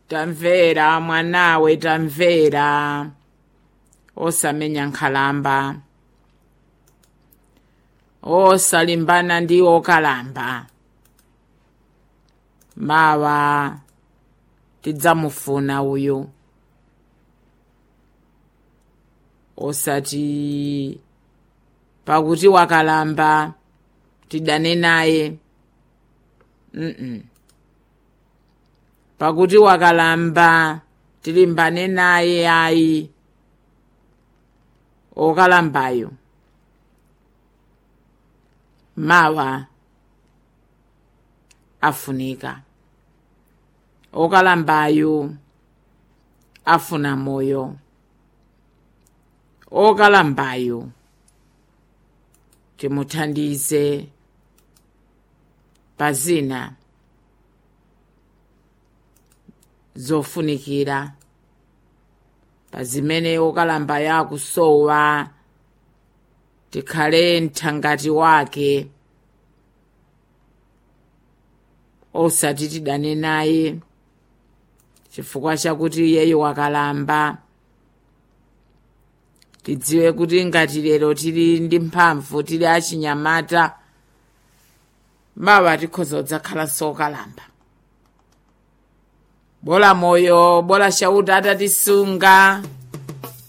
tamvera mwanawe tamvera osamenya nkhalamba osalimbana ndi okalamba mawa tidzamufuna uyu osati pakuti wakalamba tidane naye mm, -mm. pakuti wakalamba tilimbane naye ayi okalambayo mawa afunika okalambayo afuna moyo okalambayo timuthandize pazina zofunikira pazimene okalamba yakusowa tikhale mthangati wake osati tidane naye chifukwa chakuti iyeyo wakalamba tidziwe kuti ngati lero tili ndi mphamvu tili achinyamata mawa tikhoza kudzakhalanso okalamba bola moyo bola chauta atatisunga